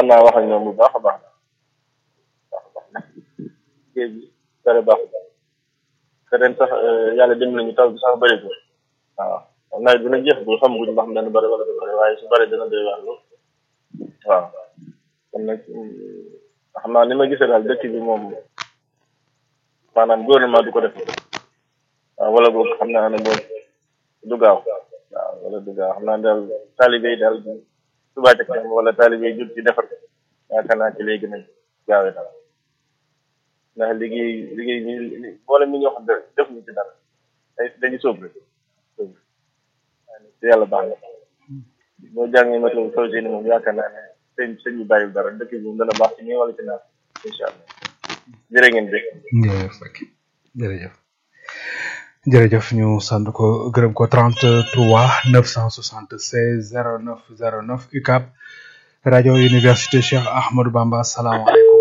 war naa wax ak ñoom bu baax a baax baax a baax géej gi dara baaxu te ren sax yàlla dem nañu taw bi sax bëri ko waaw nawet bi nag jeex bu xamaguñ ba xam dana bëri wala du bëri waaye su bëri dana doy waar lool waaw kon nag xam naa ni ma gisee daal dëkk bi moom maanaam gouvernement du ko def waaw wala boog xam naa ne boog du gaaw waaw wala du gaaw xam naa daal taalibe yi daal subaa ca kanam wala taalibe yi jut ci defar ko yaakaar naa ci lay gën a gaawee daal ndax liggéey liggéey bi boole mi ñoo xam ne def ñu ci dara day dañu sóob rek sóob te yàlla baax na boo jàngee météo projet ni moom yaakaar naa ne sëñ sëñ bi bàyyil dara dëkk bi moom dana baax ci ñi wala ci naat incha allah jërë ngeen jëf jërëjëf Seck jërëjëf jërëjëf ñu sant ko gërëm ko 33 976 09 09 UCAB rajo université Cheikh Ahmadou Bamba asalaamaaleykum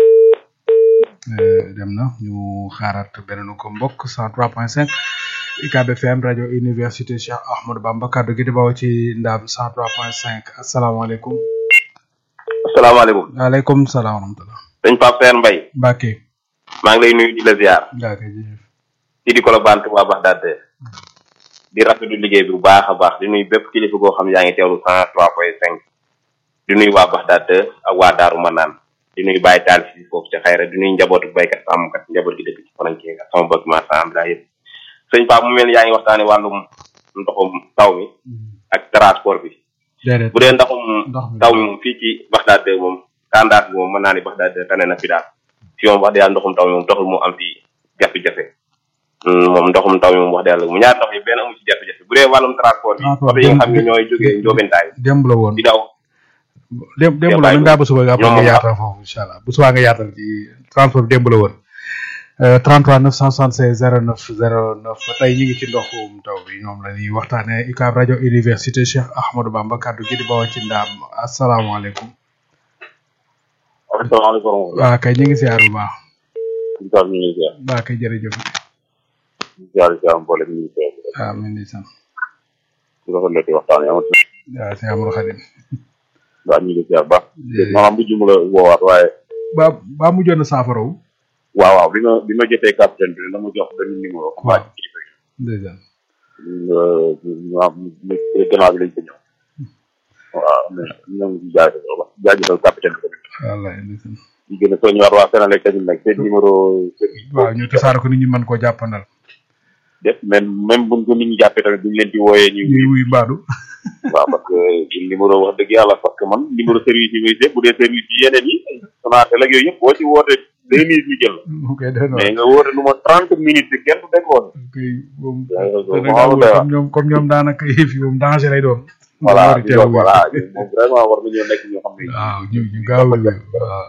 dem na ñu xaaraat beneen ko mbokk 103.5 UCAB FM rajo université Cheikh Ahmadou Bamba kaddu gi di bawoo ci ndaam 103.5 asalaamaaleykum. asalaamaaleykum. waaleykum salaam wa rahmatulah. sëñ Pape Père Mbaye. Mbacke. maa ngi lay nuyu di la ziar. Mbacke jërëjëf. ci di Colobane Touba Bagdad di rafetlu liggéey bi bu baax a baax di nuyu bépp kilifa goo xam yaa ngi teewlu 103.5 di nuyu waa Bagdad ak waa Daaru Manaan di nuyu Baye Tall si foofu ci xayra di nuyu njabootu baykat sàmmkat njaboot gi dëkk ci frontière ak sama bëgg marchand la yëpp sëñ Pape mu mel ni yaa ngi waxtaane wàllum ndoxum taw mi ak transport bi déedéet bu dee ndoxum ndox mi taw mi moom fii ci Bagdad moom kandaas bi moom mën naa ni Bagdad tane na fi daal fi moom wax dëgg yàlla ndoxum taw mi moom taxul mu am fi jafe-jafe moom ndoxum taw mi moom wax dëgg yàlla mu ñaar ndox yi benn amu ci jafe-jafe bu dee wàllum transport bi Transport oto yi nga xam ne ñooy jógee Ndiobentaay démb la woon di daw démb démb la bàyyi mën ngaa ba suba nga ñoom nga moom yaatal foofu incha allah bu subaa nga yaatal ci transport bi démb la woon 33 976 09 09 tey ñu ngi ci ndoxum taw bi ñoom la ñuy waxtaanee UCAB rajo université Cheikh Ahmadou Bamba kaddu gi di bawoo ci ndaam asalaamaaleykum. asalaamaaleykum waa kay ñu ngi ziar bu baax. ñu ngi ziar waa kay jërëjëf. ñu ziar ziar mboolem ñu ngi ziar waaw man di sant. ci rafetlu ci waxtaan yi amatu waaw sëñ Amadou Khadim. waaw ñu ngi ziar baax Jërëjëf. maanaam bu jum la woowaat waaye ba ba mujjoon na saafara wu. waaw waaw bi ma bi ma jotee capitaine bi dama jox benn numéro waa ci kilifa yi ndeysaan. ñu am gannaaw bi lañ ko ñëw waaw mais ñu ngi jaajëfal wax jaajëfal capitaine bi tamit wallaay ndeysaan. ñu gën a soññiwaat waa Sénégal tamit nag seen numéro service waaw ñu tasaare ko nit ñi mën koo jàppandal. def même même buñ ko nit ñi jàppee tamit duñ leen di wooyee ñu ñuy wuy mbaadu. waaw parce que numéro wax dëgg yàlla parce que man numéro service yi muy def bu dee service yi yeneen yi Sonatel ak yooyu yëpp boo ci woote deux minutes ñu jël ok dëgg mais nga woote lu ma trente minutes bi kenn du déggoo ok moom yaa ngi ko dana xaw a gaaw doy waar. comme ñoom comme ñoom daanaka yëf yi moom danger lay doon. voilà War a teel a wuy. voilà moom vraiment war nañoo nekk ñoo xam ne waaw ñu ñu gaaw a wuy. waaw.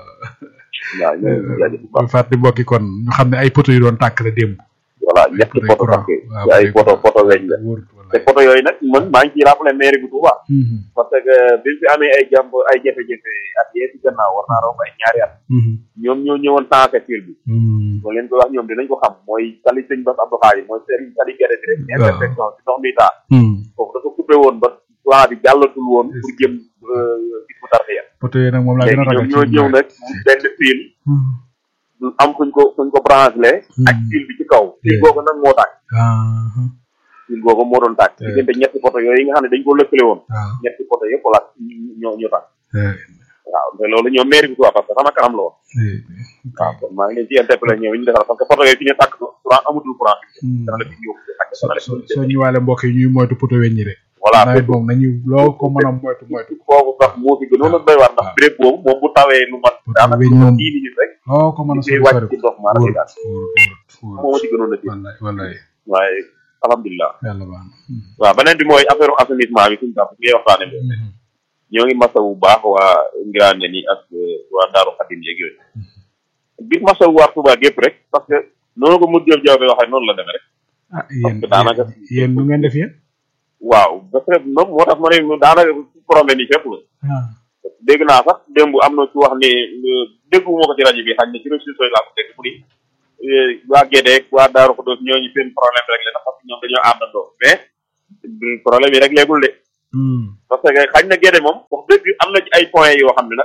waaw ñu ngi jaajëf bu baax bu fàtte mbokki kon ñu xam ne ay poto yu doon tàkk la démb. voilà ñetti Ay photo courant. parce que waaw, ay ay photo courant. photo weñ la wóor te wallaay. photo yooyu nag man maa ngi ciy rappelé mairie bu Touba Mhm, parce que bi fi amee ay jàmb ay jafe-jafe at yee ci gannaaw war naa romb ay ñaari at mhm, ñoom ñoo ñëwoon sans facture bi mhm. boo leen ko wax ñoom dinañ ko xam mooy tali sëñ Bass Abdou Khadre mooy sëriñ tali gerte bi rek Waaw. intersection si ndox mi taa Mhm. foofu dafa coupé woon ba courant bi jàllatul woon pour jëm gis bu tarxiya poto yi nag moom laa gën léegi a ñoom ragal ñoo ci ñëw ñoom. nag mu benn fil Mhm. am fuñ ko fuñ ko branché ak Mhm. fil bi ci kaw fil Yeah. googu nag moo tàkk Ah, fil googu moo doon tàkk Yeah. diggante ñetti poto yooyu nga xam ne dañ ko lëkkale woon waaw. ñetti poto yëpp la ñoo ñoo tàkk Eh, waaw te loolu ñoom mairie bi Touba parce que sama kanam la woon eh, waaw kon maa ngi leen ci interpellé ñoom ñu defal parce que poto yooyu fi ñu tàkk courant amatul courant mhm. dana la fi yóbbu ak so dana la so fi soo ñëwaale mbokk yi ñuy moytu poto weñ ñi rek. voilà nawet moom nañu loo ko mën a moytu moytu. foofu sax moo fi gënoon a doy waar ndax waaw. béréb boobu moom bu tawee lu mat Poto daanaka weñ moom dix minutes rek loo ko mën a di sori wàcc sori ci ko. ndox maanaam wóor daal wóor wóor moo ma ci gënoon a tiit wallaay wallaay waaye alhamdulilah yàlla baax na. waaw beneen bi mooy affaire assainissement bi suñu tàpp ngay waxtaane bi Mhm. ñoo ngi masa bu baax waa Ngiraane ni ak waa Daaru Xadim yeeg yooyu bis masa bu waa Touba gépp rek parce que noonu ko mu jëf jaw bi waxee noonu la demee rek ah yéen que daanaka- yéen nu ngeen def yéen. waaw parce que moom moo tax ma ne daanaka problème yi fépp la ah dégg naa sax démb am na ci wax ni dégguma ko ci rajo bi xañ na ci réseaux sociaux yi laa ko dégg mu ni eh, waa Gédé waa Daaru Xudoos ñooñu seen problème rek la parce que ñoom dañoo àndandoo mais du problème yi rek léegul de Hmm. parce que xañ na Gédé moom wax dëgg am na ci ay points yoo xam ne nag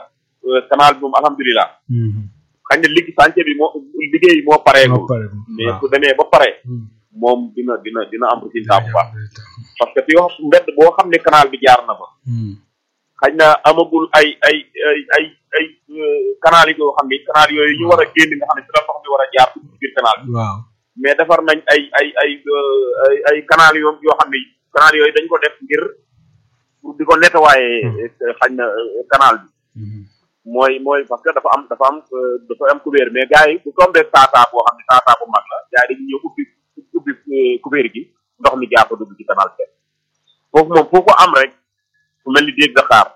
canal bi moom alhamdulilah xañ na ligg chantier bi moo liggéey moo pareegul mais su demee ba pare moom dina dina dina am résultat bu baax parce que fi wax mbedd boo xam ne canal bi jaar na fa xañ na amagul ay ay ay ay ay canal yi yoo xam ne canal yooyu ñu war a génn nga xam ne si la ndox mi war a jaar ci biir canal bi waaw mais defar nañ ay ay ay ay ay canal yoo yoo xam ne canal yooyu dañ ko def ngir pour di ko nettoyer xañ na canal bi mooy mooy parce que dafa am dafa am dafa am couvert mais gars yi bu tombé taataa boo xam ne taataa bu mag la gars yi dañuy ñëw ubbi ubbi couvert gi ndox mi jaar ko dugg ci canal bi foofu moom foofu am rek fu mel ni déeg Dakar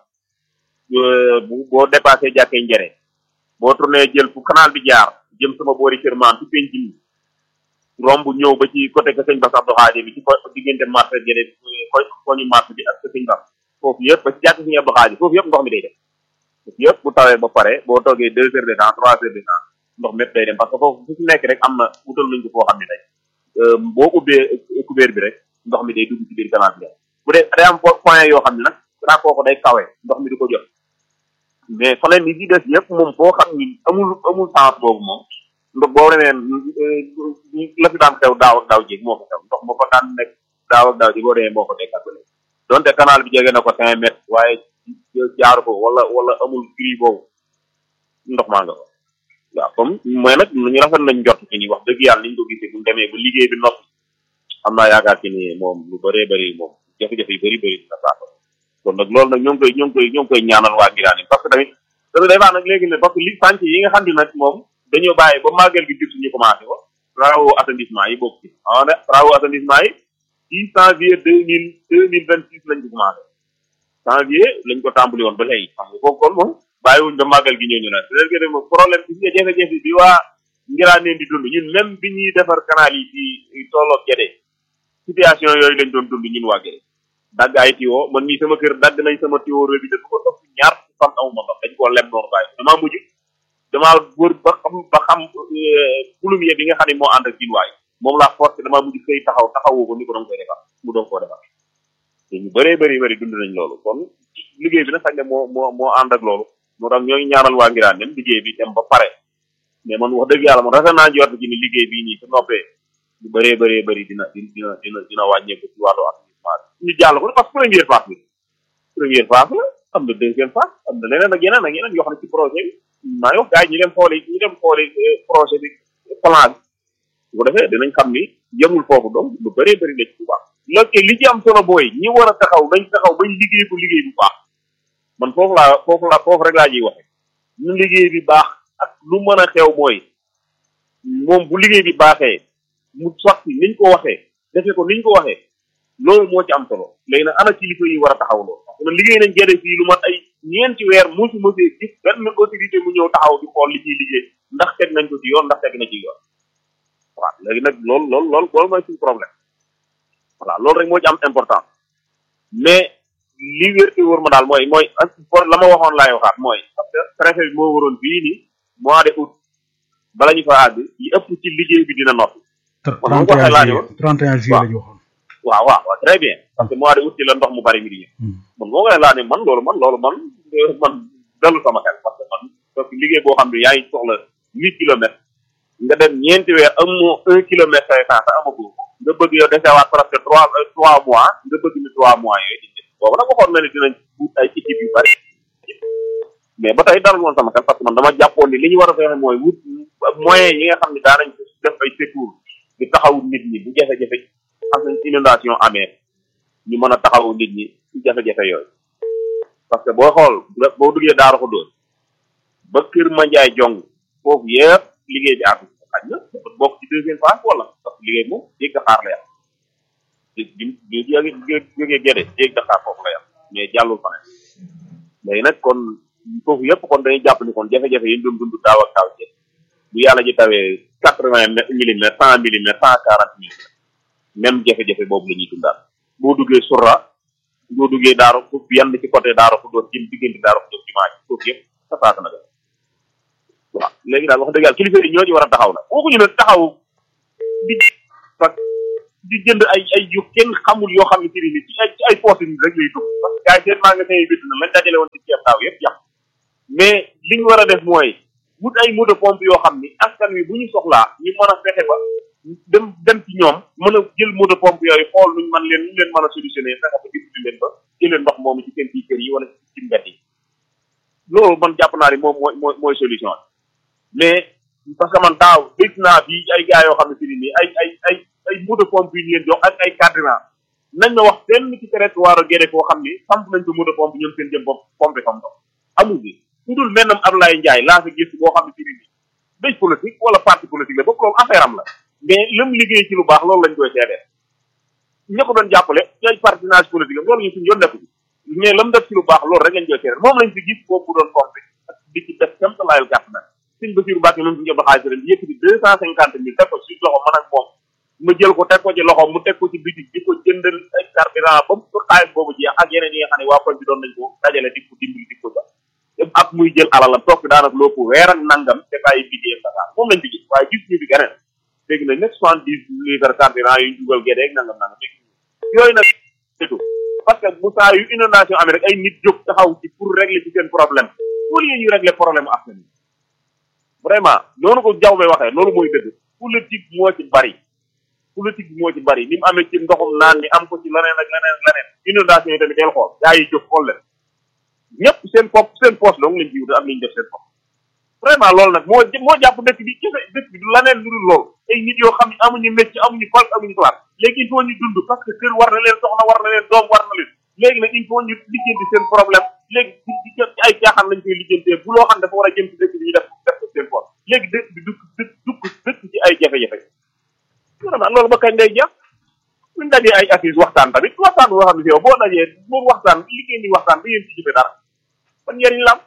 bu boo dépassé jàkkee njere boo tourné jël fu canal bi jaar jëm sama boori kër maam ci penc mi romb ñëw ba ci côté que sëñ Bass Abdou Khadir bi ci ko diggante marché gene koy koñu marché bi ak sëñ Bass foofu yëpp ba ci jàkk sëñ Abdou Khadir foofu yëpp ndox mi day dem foofu yëpp bu tawee ba pare boo toogee deux heures de temps trois heures de temps ndox mépp day dem parce que foofu fu si nekk rek am na wutal nañ ko foo xam ne tey boo ubbee couvert bi rek ndox mi day dugg ci biir canal bi bu dee day am point yoo xam ne nag daa kooku day kawe ndox mi di ko jot mais faneen yi ci des yëpp moom foo xam ni amul amul sens boobu moom ndox boo demee la fi daan xew daaw ak daaw jéeg moo ko xew ndox moo ko daan nekk daaw ak daaw jéeg boo demee moo ko nekkat ba léegi donte canal bi jege na ko cinq mètres waaye jaaru ko wala wala amul gris boobu ndox maa nga ko waaw comme mooy nag ñu rafet nañ jot ci ni wax dëgg yàlla niñ ko gisee bu demee ba liggéey bi noppi am naa yaakaar ci ni moom lu bëree bëri moom jafe-jafe yu bëri bëri dina saako kon nag loolu nag ñoo ngi koy ñoo ngi koy ñoo ngi koy ñaanal waa Ngiraan parce que tamit dana day baax nag léegi ne parce que li sànc yi nga xam ne nag moom dañoo bàyyi ba màggal gi jub ñu commencé ko travaux assainissement yi bokk ci ah ne travaux assainissement yi ci janvier deux mille deux mille vingt six lañ ko commencé janvier lañ ko tàmbali woon ba léegi xam nga foofu kon moom bàyyiwuñ ba màggal gi ñëw ñu ne c'est que moom problème bi nga jafe-jafe bi waa Ngiraan leen di dund ñun même bi ñuy defar canal yi ci tolloog Gédé situation yooyu lañ doon dund ñun waa Gédé dagg ay tiwo man mii sama kër dagg nañ sama tiwo robinet bu ko topp ñaar fan amuma ndox dañ koo lem noonu bàyyi damaa mujj damaa wër ba xam ba xam plombier bi nga xam ne moo ànd ak jinwaay moom laa forcé damaa mujj xëy taxaw taxawoo ko ni ko doon koy defar mu doon koo defar te ñu bëree bëri bëri dund nañ loolu kon liggéey bi nag sax ne moo moo moo ànd ak loolu moo tax ñoo ngi ñaanal waa Ngiraan dem liggéey bi dem ba pare mais man wax dëgg yàlla man rafet naa njort ci ni liggéey bii nii su noppee lu bëree bëree bëri dina dina dina dina wàññeeku ci wàllu ñu jàll ko parce que première phase bi première phase la am na deuxième phase am na leneen ak yeneen ak yeneen yoo xam ne ci projet bi maa ngi wax gars yi ñu dem xooli ñu dem xooli projet bi plan bi su ko defee dinañ xam ni yemul foofu donc lu bëree bëri la ci bu baax loolu li ci am solo booy ñi war a taxaw dañ taxaw bañ liggéey ko liggéey bu baax man foofu laa foofu laa foofu rek laa jiy waxe ñu liggéey bi baax ak lu mën a xew mooy moom bu liggéey bi baaxee mu sotti niñ ko waxee defee ko niñ ko waxee loolu moo ci am solo léegi nag ana kilifa yi war a taxaw loolu parce que liggéey nañ Gédé fii lu mat ay ñeenti weer musu mosee gis benn autorité mu ñëw taxaw di xool li ciy liggéey ndax teg nañ ko ci yoon ndax teg na ci yoon waaw léegi nag loolu loolu loolu loolu mooy suñu problème voilà loolu rek moo ci am important mais li wér te wóor ma daal mooy mooy la ma waxoon laay waxaat mooy parce que préfet bi moo waroon fii ni mois de août bala ñu fa àgg li ëpp ci liggéey bi dina noppi man ma ko waxee laa ne woon 31 juillet la ñu waxoon waaw waaw waaw très bien parce que mois de août ci la ndox mu bari mi di ñëw man moo koy laa ne man loolu man loolu man man dalu sama xel parce que man parce que liggéey boo xam ne yaa ngi soxla huit kilomètres nga dem ñeenti weer amoo un kilomètre cinq cent te amagoo nga bëgg yow desewaat presque trois trois mois nga bëgg ni trois mois yooyu di boobu nag waxoon na ne dinañ wut ay équipe yu bari mais ba tey dalul woon sama xel parce que man dama jàppoon ni li ñu war a fexe mooy wut moyens yi nga xam ne daanañ ko def ay secours di taxaw nit ñi bu jafe-jafe am nañ inondation amee ñu mën a taxawu nit ñi ci jafe-jafe yooyu parce que boo xool boo duggee Daaru Xuddoos ba Kër Mandiaye jong foofu yëpp liggéey bi àgg xaj na dafa bokk ci deuxième phase wala parce que liggéey moom jéeg Dakar la yam di di di jógee Gédé jéeg Dakar foofu la yam mais jàllul fa ne léegi nag kon foofu yëpp kon dañuy jàpp ni kon jafe-jafe yi ñu doon dund daaw ak daaw jéeg bu yàlla ji tawee quatre vingt millimètres cent millimètres cent quarante millimètres même jafe-jafe boobu la ñuy dundaat boo duggee surra boo duggee daaru fu yenn ci côté daaru fu doon jëm diggante daaru fu doon jumaa ji foofu yëpp safaaka na waaw léegi daal wax dëgg yàlla kilifa yi ñoo ci war a taxaw nag waxuñu nag taxaw di parce que di jënd ay ay yu kenn xamul yoo xam ne ci nit ci ay ci ay poste nit rek lay dugg parce que gars yi seen magasin yi bitt na lañ dajale woon ci ceeb daaw yëpp yàq mais li ñu war a def mooy wut ay moto pompe yoo xam ni askan wi bu ñu soxlaa ñu mën a fexe ba dem dem ci ñoom mën a jël moto pompe yooyu xool nuñ man leen nuñ leen mën a solutionné fexe ba dimbali leen ba jëlee ndox moomu ci seen biir kër yi wala ci mbedd yi loolu man jàpp naa ni moom mooy mooy mooy solution mais parce que man daaw dégg naa fii ay gars yoo xam ne si nii ay ay ay ay moto pompe yu ñu leen jox ak ay carburant nañ ma wax benn ci territoire Guédé koo xam ni samp nañ ko moto pompe ñoom seen jëm bopp pompe comme ndox amul bi ku dul mennam Abdoulaye Ndiaye laa fi gis boo xam ne si nii béy politique wala parti politique la boobu loolu affaire am la mais lim liggéey ci lu baax loolu lañ koy seedeel ña ko doon jàppale ñooy partenariat politique am loolu ñu suñu yoon nekku mais lam def ci lu baax loolu rek lañ koy seedeel moom lañ fi gis boobu bu doon pompe ak di ci def kam talaayal gàtt na suñ Basiru Mbàkke moom suñu jot xaalis ren yëkkati deux cent cinquante mille teg ko ci loxo man ak moom ma jël ko teg ko ci loxo mu teg ko ci bitik di ko jëndal ay carburant ba mu xaalis boobu jeex ak yeneen yi nga xam ne waa koñ bi doon nañ ko dajale di ko dimbali di ko jox ak muy jël alalam toog daanaka loo ko weer ak nangam te bàyyi liggéeyam Dakar moom lañ fi gis waaye gis ñu fi keneen dégg nañ nag soixante dix litres carburant yu ñu dugal Guédé ak nangam nangam dégg yooyu nag surtout parce que bu saa yu inondation amee rek ay nit jóg taxaw ci pour régler ci seen problème au lieu ñu régler problème askan wi vraiment noonu ko jaw bay waxee loolu mooy dëgg politique moo ci bari politique bi moo ci bari ni mu amee ci ndoxum naan mi am ko ci leneen ak leneen ak leneen inondation yi tamit del xool gaa yi jóg xool leen ñëpp seen bopp seen poche dong lañ ci wut ak li ñu def seen bopp vraiment loolu nag moo moo jàpp dëkk bi kese dëkk bi du laneen lu dul loolu ay nit yoo xam ne amuñu métier amuñu fal amuñu classe léegi il faut ñu dund parce que kër war na leen soxna war na leen doom war na leen léegi nag il faut ñu lijjanti seen problème léegi ci ci ci ay caaxaan lañ koy lijjantee bu loo xam dafa war a jëm ci dëkk bi ñu def def ko seen poche léegi dëkk bi dukk dëkk dukk dëkk ci ay jafe-jafe vraiment loolu ba kañ day jeex buñ dajee ay affiche waxtaan tamit waxtaan boo xam ne si yow boo dajee boo waxtaan li ngeen di waxtaan da ngeen ci jëfe dara ban njëriñ la am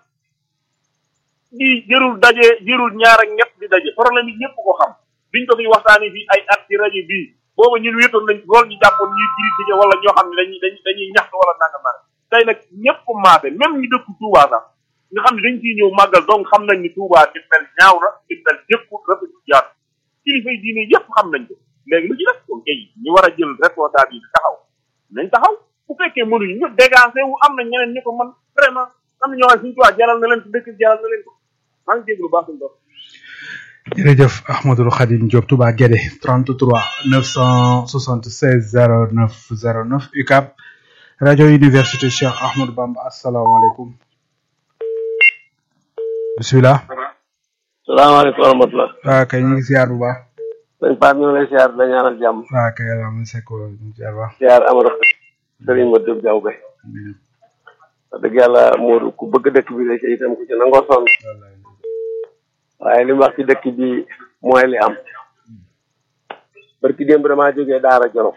di jërul daje jërul ñaar ak ñett di daje problème yi ñëpp ko xam biñ ko fi waxtaanee fii ay at ci rajo bii booba ñun wéetoon nañ loolu ñu jàppoon ñuy critiquer wala ñoo xam ne dañuy dañuy dañuy ñaxtu wala nangam nangam tey nag ñëpp maase même ñu dëkk Touba sax nga xam ne dañ ciy ñëw màggal donc xam nañ ni Touba di mel ñaaw na di mel jëkku rafet jaar kilifa yi diine yëpp xam nañ ko léegi lu ci def kon kay ñu war a jël responsabilité taxaw nañ taxaw bu fekkee mënuñu ñu dégagé wu am na ñeneen ñu ko mën vraiment am na ñoo xam ne suñu Touba jaral na leen ko dëkk jaral na leen ko maa ngi déglu baax suñu bopp jërëjëf Ahmadou Khadim Diop Touba Guédé 33 976 09 09 UCAB rajo université Cheikh Ahmadou Bamba asalaamaaleykum bisimilah. salaamaaleykum wa rahmatulah. waaw kay ñu ngi siyaar bu baax. sëñ Pape ñu ngi lay siyaar la ñaanal jàmm. waaw kay yàlla am sekk ñu ngi siyaar bu baax. siyaar Amadou Sëriñ ma Diop Diaw Be. wax dëgg yàlla Modou ku bëgg dëkk bi la ci itam ku ci nangoo sonn. waaye li mu wax ci dëkk bi mooy li am. barki démb damaa jógee Daara Jolof.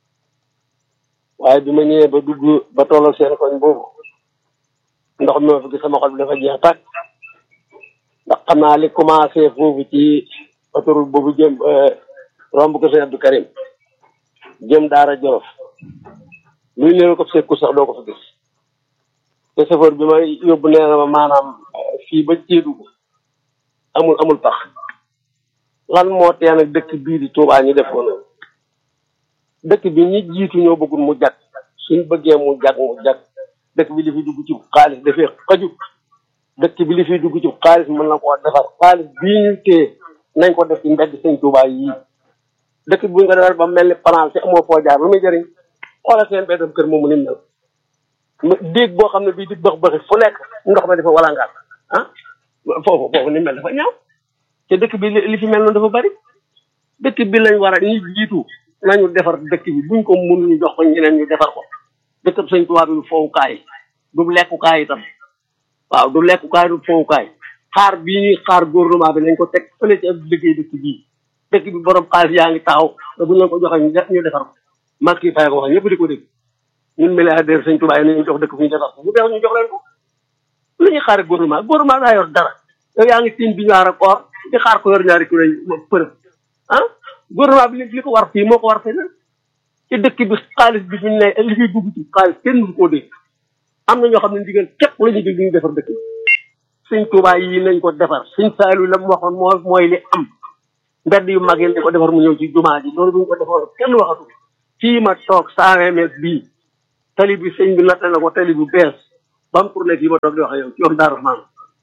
waaye bi ma ñëwee ba dugg ba tollal seen koñ boobu. ndox mi ma fi gis sama xol bi dafa jeex tàkk. ndax xam naa li commencé foofu ci autoroute boobu jëm romb ko sëñ Abdou Karim jëm Daara Jolof luy leen ko sekku sax doo ko fa gis te chauffeur bi ma yóbbu nee na ma maanaam fii ba Kédougou amul amul tax lan moo tee nag dëkk bii di Touba ñu def ko noonu dëkk bi ñi jiitu ñoo bëggul mu jag suñ bëggee mu jag mu jag dëkk bi li fi dugg ci xaalis dafee xaju dëkk bi li fiy dugg ci xaalis mën na koo defar xaalis bii ñu téye nañ ko def ci mbedd sëñ Touba yii dëkk bi bu ñu ko defar ba mel ni France amoo foo jaar lu muy jëriñ xoolal seen beddam kër moomu ni mel déeg boo xam ne bii di bëx bëxi fu nekk ndox ma dafa walangaat ah foofu foofu ni mel dafa ñaaw te dëkk bi li fi mel noonu dafa bari dëkk bi lañ war a ñi jiitu nañu defar dëkk bi buñ ko mun ñu jox ko ñeneen ñu defar ko dëkk bi sëñ Touba bi du fowukaay du lekkukaay itam waaw du lekkukaay du fowukaay xaar bii ñuy xaar gouvernement bi nañ ko teg fële ci ab liggéey dëkk bii dëkk bi borom xaalis yaa ngi taxaw te buñ leen ko joxee ñu defar ko Macky Faye ko wax ñëpp di ko dégg ñun milliardaire sëñ Touba yi nañu jox dëkk fu ñu defar ko bu dee ñu jox leen ko lu ñuy xaar gouvernement gouvernement daa yor dara yow yaa ngi tiim bi ñaar ak or di xaar ko yor ñaari kilo yi përëb ah gouvernement bi li ko war fii moo ko war feneen ci dëkk bi xaalis bi ñu ne li fiy dugg ci xaalis kenn du koo dégg am na ñoo xam ne ndigal képp la ñu dégg ñu defar dëkk bi sëñ Touba yi nañ ko defar sëñ Saalu la mu waxoon moo mooy li am mbedd yu mag yi nañ ko defar mu ñëw ci jumaa ji loolu bu ñu ko defaroon kenn waxatu fii ma toog cent vingt mètres bii tali bi sëñ bi natt na ko tali bu bees ba mu tourné fii ma toog di wax ak yow ci yoon Daaru Rahmaan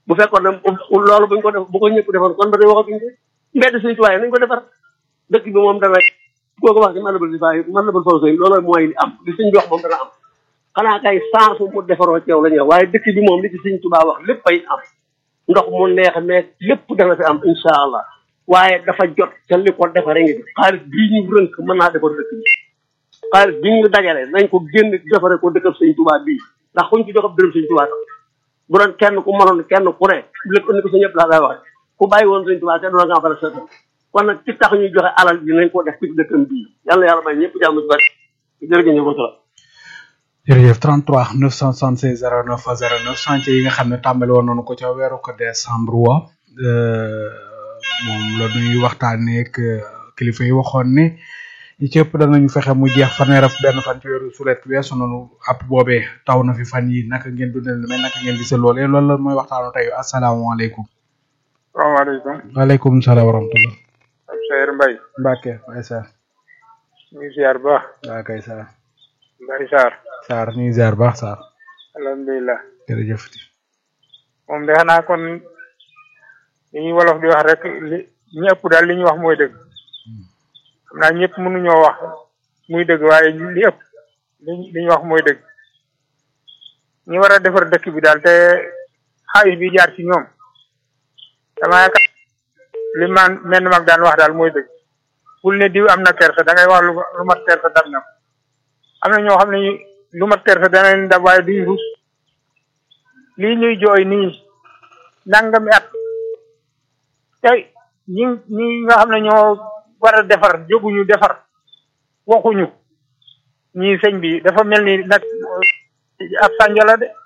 bu fekkoon ne loolu buñ ko def bu ko ñëpp defoon kon ba tey waxatuñ ko mbedd Sëñ Tuubaa yi nañ ko defar dëkk bi moom dana koo ko wax ci mën na bal si bàyyi mën na bal faw sëy loolu mooy li am li sëñ bi wax moom dana am xanaa kay sans mu defaroo ci yow la ñuy wax waaye dëkk bi moom li ci Sëñ Tuubaa wax lépp ay am ndox mu neex meeg lépp dana fi am insha allah waaye dafa jot ca li ko defaree ngi xaalis bii ñu rënk mën naa defar dëkk bi xaalis bi ñu dajale nañ ko génn defare ko dëkkab Sëñ Tuubaa bii ndax kuñ ci jox ab dërëm Sëñ Tuubaa tax bu doon kenn ku mënoon kenn ku ne lépp indi ko sa ñëpp laa lay wax ku bàyyi woon Sëñ Tuubaa kenn doon nga fa sa kon nag ci tax ñuy joxe alal bi nañ ko def ci dëkkam bii yàlla yàlla may ñëpp jàmm ci bari jërëjëf ñu ko jërëjëf 33 976 09 09 chantier yi nga xam ne tàmbali woon nañu ko ca weeru ko décembre wa moom la ñuy waxtaanee ak kilifa yi waxoon ne ñi ci ëpp danañu fexe mu jeex fanweer ak benn fan ci weeru sulet weesu nañu app boobee taw na fi fan yi naka ngeen dundal lu mel naka ngeen gisee loolee loolu la mooy waxtaanu tey asalaamaaleykum. salaamaaleykum. waaleykum salaam wa rahmatulah. ab Seydou Mbaye. Mbacke Mbaye Sarr. ñu ngi ziar bu baax. waa kay Sarr. Mbaye Sarr. Sarr ñu ngi ziar bu baax Sarr. alhamdulilah. jërëjëf. moom de xanaa kon li ñuy wolof di wax rek li ñi ëpp daal li ñuy wax mooy dëgg. xam naa ñëpp mënuñoo wax muy dëgg waaye li ëpp li li ñu wax mooy dëgg. ñi war a defar dëkk bi daal te xaalis bi jaar ci ñoom. dama yaakaar li man menn mag daan wax daal mooy dëgg. bul ne diw am na kersa da ngay wax lu lu mat kersa dab na ko am na ñoo xam ne lu mat kersa dana leen dab waaye duñ rus lii ñuy jooy nii nangami at tey ñi ñi nga xam ne ñoo war a defar jóguñu defar waxuñu ñii sëñ bi dafa mel ni nag ab sànja la de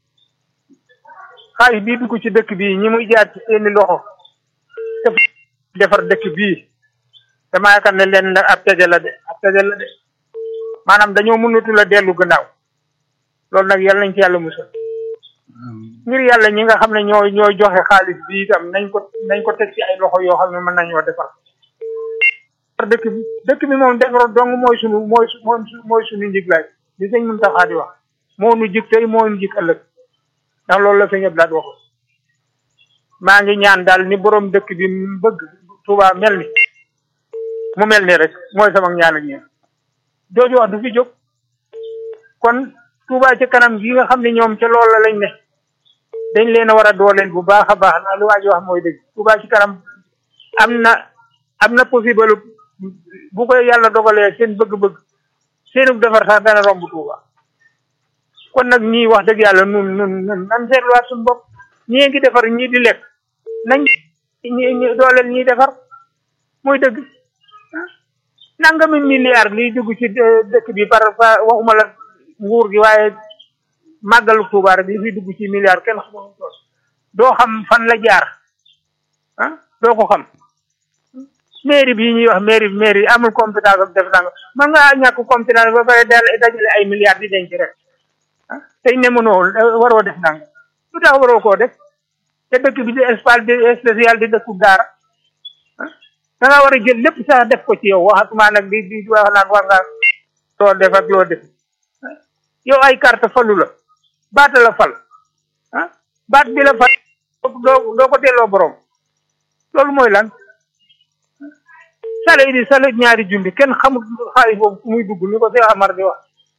xaalis bii dugg ci dëkk bii ñi muy jaar ci seeni loxo def defar dëkk bii dama yaakaar ne leen ab tege la de ab tege la de maanaam dañoo mënatul a dellu gannaaw loolu nag yàlla nañ ci yàlla musal ngir yàlla ñi nga xam ne ñoo ñooy joxe xaalis bi itam nañ ko nañ ko teg ci ay loxo yoo xam ne mën nañoo defar dëkk bi dëkk bi moom defar dong mooy sunu mooy mooy sunu njiglaay li sëñ Muntaxa di wax moo nu jig tey moo nu jig ëllëg ndax loolu la sëñ Abdoulaye wax maa ngi ñaan daal ni borom dëkk bi bëgg Touba mel ni mu mel ni rek mooy sama ñaan ak ñaan jooju wax du fi jóg kon Touba ci kanam gi nga xam ne ñoom ca loolu la lañ ne dañ leen a war a dooleel bu baax a baax ndax li waa ji wax mooy dëgg Touba ci kanam am na am na possible bu koy yàlla dogalee seen bëgg-bëgg seenu defar sax dana romb Touba kon nag ñii wax dëgg yàlla nun nun nun nan seetluwaat suñu bopp ñii ngi defar ñii di lekk nañ ñi dooleel ñiy defar muy dëgg nangami milliard liy dugg ci dëkk bi par waxuma la nguur gi waaye màggalu Tuuba rek li fi dugg ci milliard kenn xamul tool doo xam fan la jaar ah doo ko xam mairie bi ñuy wax mairie mairie amul compétence ak def nanga mën nga ñàkk compétence ba pare dal dajale ay milliards di denc rek ah tey ne mënoo waroo def nanga lu tax waroo koo def te dëkk bi di espace di spécial di dëkku daara da nga war a jël lépp sax def ko ci yow waxatuma nag di di wax naan war nga loo def ak loo def yow ay carte falu la baata la fal ah baat bi la fal doo doo ko delloo borom loolu mooy lan sale yi di sale ñaari junni kenn xamul xaalis boobu fu muy dugg ni ko Cheikh Amar di wax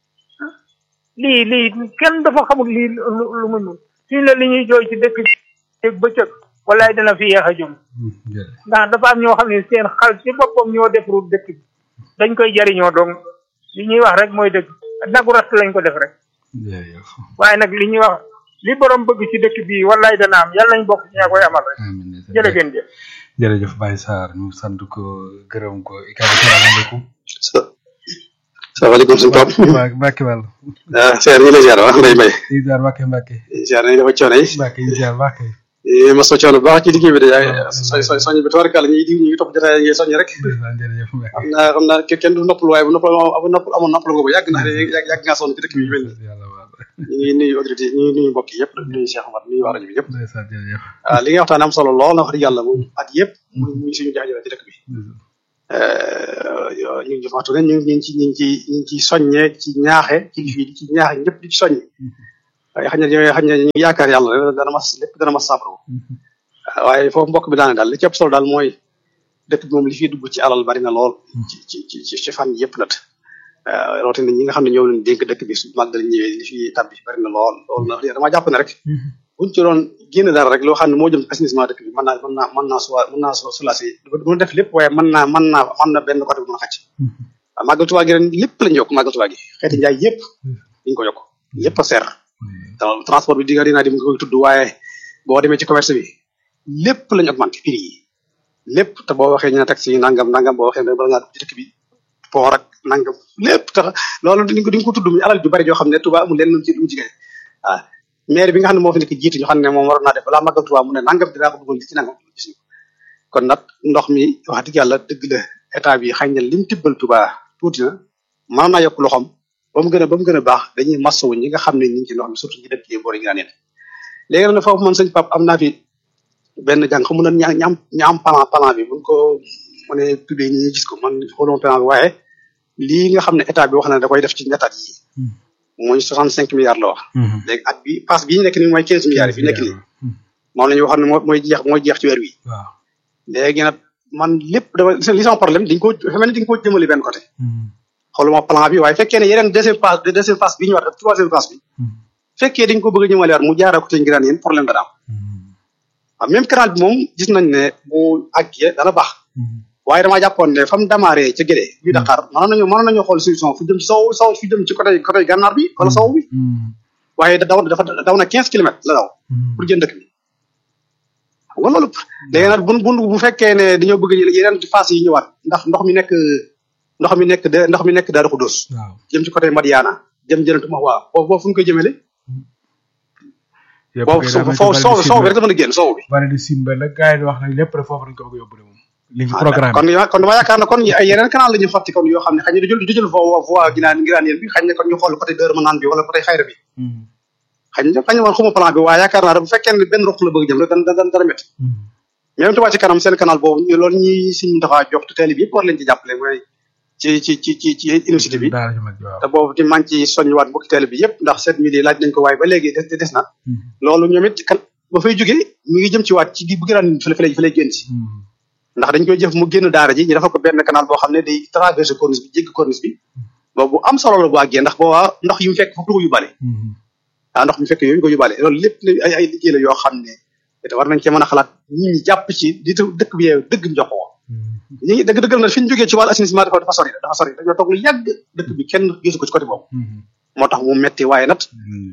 lii lii kenn dafa xamul lii lu mu nun suñu la li ñuy jooy ci dëkk bi bëccëg walaay dana fi yeex a jëm ndax dafa am ñoo xam ne seen xal ci boppam ñoo defarul dëkk bi dañ koy jariñoo dong li ñuy wax rek mooy dëgg nagu rast lañ ko def rek waaye nag li ñuy wax li borom bëgg ci dëkk bi walaay dana am yàlla nañ bokk ci ñaa koy amal rek jërë ngeen jëf jërëjëf Baye Sarr ñu sant ko gërëm ko ikaabu salaamaaleykum salaamaaleykum suñu Pape. Mbacke Wàll. ah Seydou ñu ngi lay ziar wax Ndeye Mbaye. ñu ziar Mbacke Mbacke. ziar nañu dafa coono yi. Mbacke ñu ziar Mbacke. mos na coono bu baax ci liggéey bi de yaa soñ soñ soñ bi tubaarkàlla ñuy di ñu ngi topp jotaay yi soññ rek. jërëjëf Mbacke. xam naa xam naa kenn du noppal waaye bu noppal bu noppal amoon noppal nga ko yàgg na yàgg yàgg ngaa sonn ci dëkk bi mel ni. ñu ngi nuyu autorité ñu ngi nuyu mbokk yi yëpp nuyu Cheikh Omar nuyu waa rajo bi yëpp. waaw li nga waxtaan am solo lool na wax dëgg yàlla moom at yëpp mu ngi suñu jaajëfal ci dëkk bi ñu ngi waxtu ne ñu ngi ci ñu ngi ci ñu ngi ci soññee ci ñaaxe ci fii ci ñaaxe ñëpp di ci soññe waaye xañ na yooyu xañ na ñu ngi yaakaar yàlla rek dana mas lépp dana mas saafara waaye foofu mbokk bi daane daal li ci ëpp solo daal mooy dëkk bi moom li fiy dugg ci alal bari na lool ci ci ci ci fan yëpp nag rawatina ñi nga xam ne ñoo leen dénk dëkk bi su màggal ñëwee li fi tabbi bari na lool loolu na dama jàpp ne rek buñ ci doon génn dara rek loo xam ne moo jëm assainissement dëkk bi mën naa mën naa mën naa suwa mën naa soulager du def lépp waaye mën naa mën naa mën na benn côté bu mën a xacc waaw màggal Tuubaa gi ren lépp lañu yokk màggal Tuubaa gi xeeti njaay yëpp dañu ko yokk yëpp a seer transport bi dinga dinaa di nga koy tudd waaye boo demee ci commerce bi lépp lañu augmenté prix yi lépp te boo waxee ñu ne taxi yi nangam nangam boo waxee ne bala ngaa dugg ci dëkk bi port ak nangam lépp tax loolu di nga ko tudd muy alal ju bari joo xam ne Tuubaa amul lenn lu ci lu mu jigéen waaw maire bi nga xam ne moo fi nekk jiitu ñu xam ne moom waroon naa def balaa màggal Tuubaa mu ne nangam dinaa ko dugal li ci nangam gis ñu kon nag ndox mi wax dëgg yàlla dëgg la état bi xañ na lim tibbal Tuubaa tuuti na mën naa yokk loxoom ba mu gën a ba mu gën a baax dañuy masawu ñi nga xam ne ñu ngi ci ndox mi surtout ñi dëkk yi boori ngi naan léegi nag foofu man sëñ Pape am naa fi benn jàng xamu na ña ñaam ñaam plan plan bi buñ ko mënee tuddee ñi gis ko man xooluma plan bi waaye lii nga xam ne état bi wax na da koy def ci ñettaat yi mooy soixante cinq milliards la wax léegi at bi passe bii ñu nekk nii mooy quinze milliards yi fi nekk nii moom la ñu wax ne moo mooy jeex mooy jeex ci weer wi léegi nag man lépp dama li sama problème dañ ko dafa mel ni dañ ko jëmale benn côté xooluma plan bi waaye fekkee ne yeneen deuxième phase deuxième phase bi ñu war ak troisième phase bi fekkee dañ ko bëgg a ñëmale waat mu jaara ko te ngiraan yéen problème dana am waaw même canal bi moom gis nañ ne bu àggee dana baax waaye damaa jàppoon ne fa mu démarré ca Gédé bi Dakar mënoon nañu mënoon nañu xool solution fu jëm ci sow sow fu jëm ci côté côté gànnaar bi wala sow bi waaye daw dafa daw na quinze kilomètres la daw pour jënd dëkk bi xam nga loolu léegi nag bu bu bu fekkee ne dañoo bëgg yeneen phase yi ñëwaat ndax ndox mi nekk ndox mi nekk ndox mi nekk Daaru Xudóos jëm ci côté Madiana jëm jënatu ma waa boobu boobu fu ñu koy jëmale boobu foofu sow sow bi rek dafa mën a génn sow bi bari di sin ba la gars yi wax nag lépp rek foofu lañ ko bëgg a yóbbu de moom li ñu programme kon kon dama yaakaar ne kon ay yeneen canal la ñuy xotti kon yoo xam ne xëy na du jël du jël voie voie ginaan ngiraan yéen bi xëy na kon ñu xool côté Dër Manaan bi wala côté Xayra bi xëy na xëy na man xuma plan bi waaye yaakaar naa bu fekkee ne benn ruq la bëgg jëm rek dana dana dana métti même Touba ci kanam seen canal boobu loolu ñuy siñ dafa jox te teel bi yëpp war leen ci jàppale mooy ci ci ci ci ci université bi te boobu di man ci soññiwaat mbokki teel bi yëpp ndax sept mille yi laaj nañ ko waaye ba léegi des des na loolu ñoom it kan ba fay jógee mi ngi jëm ci waat ci bu gëraan fële fële fële génn si ndax dañ koy jëf mu génn daara ji ñu dafa ko benn canal boo xam ne day traversé corniche bi jéggi corniche bi boobu am solo la bu àggee ndax boobaa ndox yu mu fekk foofu du ko yóbbaale waaw ndox mi fekk yooyu ko yóbbaale loolu lépp ay ay liggéey la yoo xam ne te war nañ cee mën a xalaat ñi ñi jàpp ci di dëkk bi yeew dëgg njox ko ñi ngi dëgg dëggal na fi ñu jógee ci wàllu assainissement dafa dafa sori dafa sori dañoo toog lu yàgg dëkk bi kenn gisu ko ci côté boobu moo tax mu metti waaye nag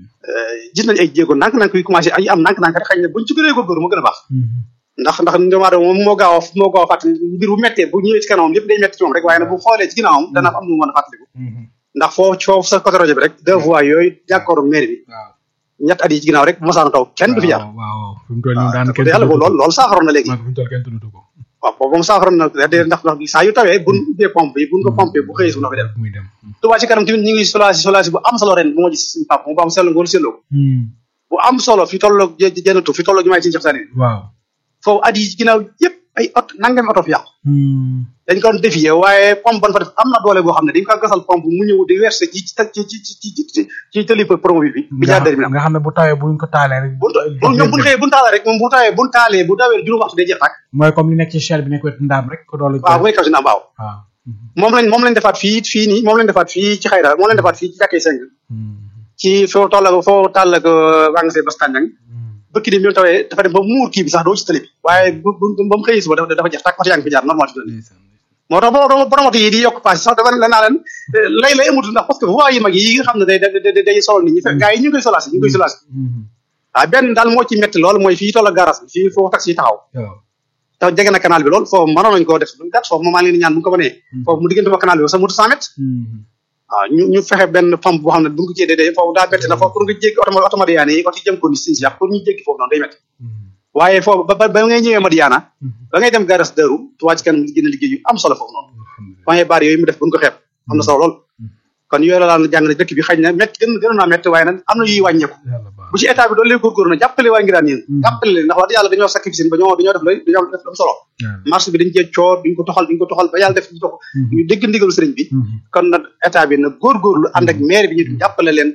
gis nañ ay jéego nànk-nànk yu commencé ay am nànk-nànk rek xëy na buñ ci gënee góorgóorlu moo gën a baax ndax ndax doomu aadama moom moo gaaw a moo gaaw a fàttali mbir bu mettee bu ñëwee ci kanamam lépp day metti ci moom rek waaye nag bu xoolee ci ginnaawam dana am lu mu mën a fàttaliku ndax foofu foofu sa côté rajo bi rek deux voies yooyu jàkkooru mairie bi ñett at yi ci ginnaaw rek bu ma saana taw kenn du fi jaar waaw fi mu toll nii daan kenn yàlla loolu loolu saafaroon na léegi fi mu toll kenn tudd ko waaw boobu moom saafaroon na ndax ndax saa yu tawee buñ ubbee pompe yi buñ ko pompé bu xëyee su na fi dem muy dem Touba ci kanam tamit ñu ngi solasi solasi bu am solo ren bu ma gis suñu pap mu ba am sell ngoolu selloo bu am solo fi tolloog jënatu fi tolloog jumaay ci jox sani waaw foofu at yi ci ginnaaw yëpp ay oto nangami oto fi yàqu dañ ko doon défier waaye pompe ban fa def am na doole boo xam ne dañ ko gasal pompe mu ñëw di verser ci ci ci ci ci ci ci tëli promobile bi bi jaar dër bi nga xam ne bu tawee buñ ko taalee rek bu ñoom buñ xëyee buñ taalee rek moom bu tawee buñ taalee bu dawee juróom waxtu day jeex tàkk mooy comme li nekk ci Shell bi nekk wetu ndaam rek ko doole waaw mooy kaw si naam waaw waaw moom lañ moom lañ defaat fii fii nii moom lañ defaat fii ci xayra moom lañ defaat fii ci jàkkee seng ci foo toll foo tàll ak waa nga see bastandang bëkk ni bi mu tawee dafa dem ba muur kii bi sax doo ci tëli bi waaye bu ba mu xëyee suba dafa dafa jeex tàkk oto yaa ngi fi jaar normal fi moo tax boo borom oto yi di yokk paas sax dafa la naa leen lay lay amut ndax parce que voies yi mag yi nga xam ne day day day solol nit ñi fekk gars yi ñu ngi koy solaasi ñu ngi koy solaasi waaw benn daal moo ci metti loolu mooy fii toll ak garage bi fii foofu taxi yi taxaw te jege na canal bi lool foofu mënoon nañu koo def lu gàtt foofu moom maa ngi leen di ñaan bu ñu ko mënee foofu mu diggante ma canal bi sax mu cent mètres waaw ñu ñu fexe benn pompe boo xam ne bu ñu ko cee dee foofu daa bett na foofu pour nga jéggi oto oto Madiana yi oto jëm ko ni sin si pour ñu jéggi foofu noonu day métti waaye foofu ba ba ngay ñëwee Madiana ba ngay dem garas Daaru Touba ci kanam gën a liggéey yu am solo foofu noonu point barre yooyu mu def bu ñu ko xeeb am na solo lool kon yooyu la daan jàng ne dëkk bi xëy na métti gën gën naa métti waaye nag am na yuy wàññeeku bu ci état bi doon leen góorgóorlu na jàppale waa ngiraan yéen jàppale leen ndax wax dëgg yàlla dañoo sacrifice ba ñoo dañoo def lay dañoo def lu am solo marché bi dañ cee coor duñ ko toxal duñ ko toxal ba yàlla def ñu dox ñu dégg ndigalu sëriñ bi kon nag état bi nag góorgóorlu ànd ak maire bi ñu jàppale leen ba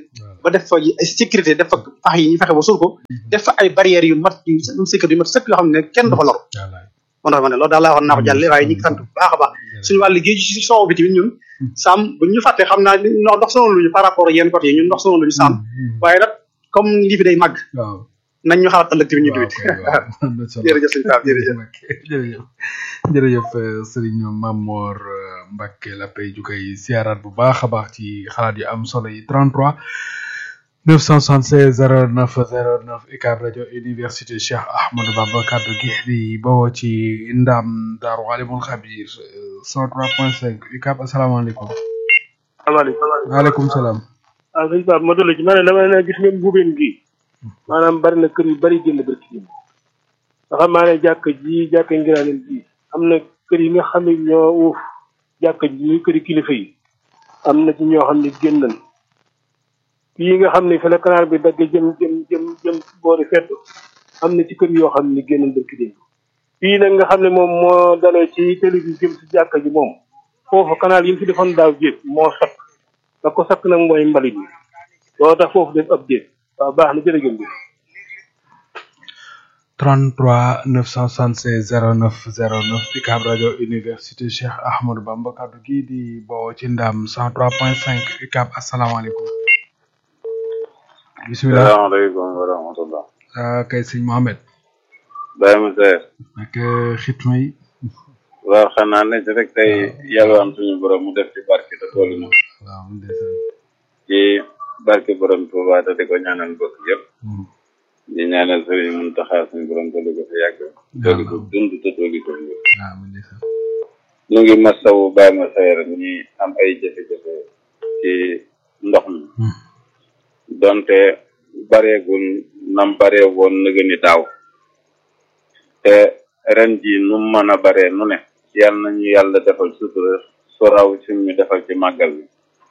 ba def fa ay sécurité def fa pax yi ñu fexe ba suul ko def fa ay barrières yu mat yu sécurité yu mat sëkk yoo xam ne kenn du fa lor moo tax ma ne loolu daal laa waxoon naa ko jàlle waaye ñu ngi sant bu baax a baax suñu wàllu géej si soow bi tamit ñun saam bu ñu fàttee xam naa ndox ndox sonal luñu par rapport ak yenn côté yi ñun ndox sonal luñu saam waaye nag comme lii fi day màgg nañ ñu xalaat ëllëg tamit ñu tamit jërëjëf sëñ Pape jërëjëf jërëjëf jërëjëf sëriñ Mamor Mbacke la pay ju koy siyaaraat bu baax a baax ci xalaat yu am solo yi 33 976 09 09 UCAB rajo université Cheikh Ahmadou Bamba kaddu gi di bawoo ci ndam Daaru Alimul Xabir 103.5 UCAB asalaamaaleykum. salaamaaleykum. waaleykum salaam. waaw sëñ Pape ma dolli ci ma ne dama ne gis ngeen mbuubeen gi maanaam bari na kër yu bari génn bari ci nga xam maa ne jàkk ji jàkk ngiraaneen ji am na kër yi nga xam ne ñoo uuf jàkk ji muy këri kilifa yi am na ci ñoo xam ne génn nañ yi nga xam ne fi la canal bi dagg jëm jëm jëm jëm boori fedd am na ci kër yoo xam ne génn bërki démb fii nag nga xam ne moom moo dalee ci télé bi jëm si jàkk ji moom foofu canal yi mu fi defoon daaw jéeg moo sakk la ko sakk nag mooy mbalit mi loolu tax foofu def ab jéeg waaw baax na jërëjëf 33 976 09 09 UCAB rajo université Cheikh Ahmadou Bamba kaddu gi di bawoo ci ndam 103.5 UCAB asalaamaaleykum. bisimilah salaamaaleykum wa rahmatullah. ah kay sëñ Mohamed. Baye Moussa. ak xitma yi. waaw xanaa ne ci rek tey yalwaan suñu borom mu def ci barke te toolu na. waaw ndeysaan. ci barke borom Tuuba te di ko ñaanal bokk yëpp. di ñaanal sëriñ Muntaxa suñu borom te di ko fi yàgg. dooli ko dund te dooli ko wér. waaw ndeysaan. ñu ngi masawu Baye Moussa ñi am ay jafe-jafe ci ndox mi. donte bareegul nam baree woon nëga ni daaw te ren ji nu mën a baree nu ne yal nañu yàlla defal sutura su raw suñ ñu defal ci màggal bi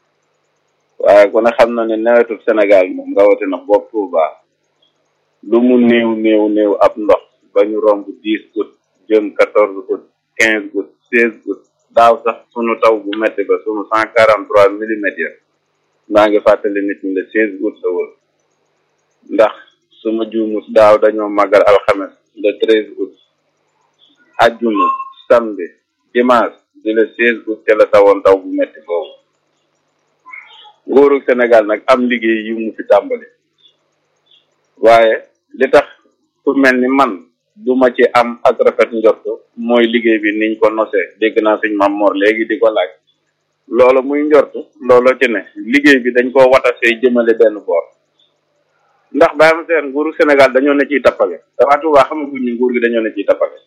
waaye ku ne xam na ne nawetu Sénégal moom rawatina bopp Touba lu mu néew néew néew ab ndox ba ñu romb dix août jëm quatorze août quinze août seize août daaw sax sunu taw bu metti ba sunu cent quarante trois millimètres maa ngi fàttali nit ñi le seize août la woon ndax suma juumus daaw dañoo màggal alxames le treize août ajjuma samedi dimanche di le seize août te la tawoon taw bu metti boobu nguuru Sénégal nag am liggéey yu mu fi tàmbali waaye li tax ku mel ni man duma ci am ak rafet njort mooy liggéey bi niñ ko nosee dégg naa suñ Mam Mor léegi di ko laaj loolu muy njort loolu ci ne liggéey bi dañ koo watasee jëmale benn boor ndax bàyyi ma seen nguuru Sénégal dañoo ne ciy tappale waa Touba xamaguñ ni nguur gi dañoo ne ciy tappale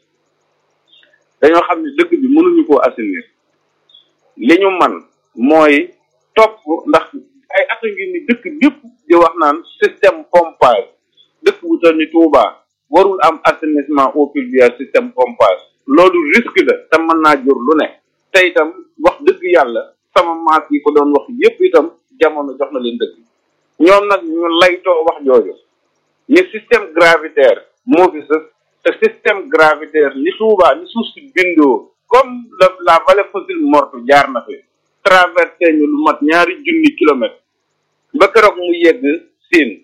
dañoo xam ne dëkk bi mënuñu koo assainir li ñu man mooy topp ndax ay at a ngi ni dëkk bépp di wax naan système pompage dëkk bu toll ni Touba warul am assainissement eau pluviale système pompage loolu risque la te mën naa jur lu ne te itam wax dëgg yàlla sama maas yi ko doon wax yépp itam jamono jox na leen dëgg ñoom nag ñu laytoo wax jooju ni système gravitaire moo fi sës te système gravitaire ni Touba ni suuf si bindoo comme la la vallée fossile morte jaar na fi traversé ñu lu mat ñaari junni kilomètres ba keroog mu yegg siin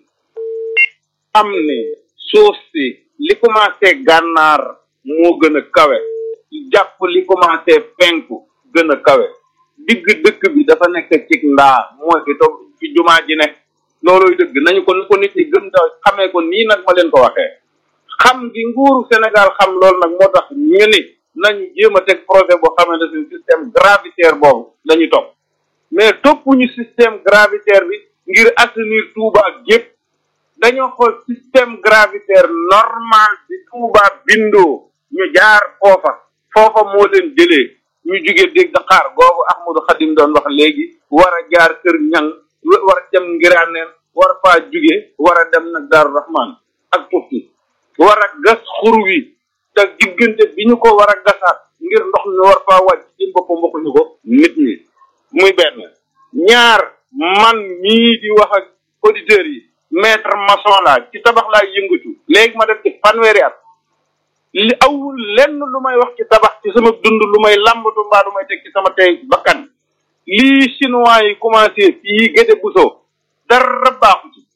am ni suuf si li commencé gànnaar moo gën a kawe jàpp li commencé penku gën a kawe digg dëkk bi dafa nekk ci ndaa mooy fi toog ci jumaa ji ne looluy dëgg nañu ko ni ko nit ñi gëm ta xamee ko nii nag ma leen ko waxee xam gi nguuru Sénégal xam loolu nag moo tax ñu ni nañu jéem a teg projet boo xamante ne système gravitaire boobu lañu topp mais toppuñu système gravitaire bi ngir assainir Touba gépp dañoo xool système gravitaire normal bi Touba bindoo ñu jaar foofa foofa moo leen jëlee ñu jugee dégg Dakar googu Ahmadou Khadim doon wax léegi war a jaar kër ñang war a dem ngiraaneen war a faa jugee war a dem nag Daaru Rahman ak Tufti war a gas xur wi te diggante bi ñu ko war a gasaat ngir ndox mi war faa wàcc ci boppam waxuñu ko nit ñi muy benn ñaar man mii di wax ak auditeurs yi maître maçon laa ci tabax laa yëngatu léegi ma def ci fanweeri at li awul lenn lu may wax ci tabax ci sama dund lu may làmbatu mbaa lu may teg ci sama tey bakkan lii chinois yi commencé fii Gédé Bousso dara baaxu ci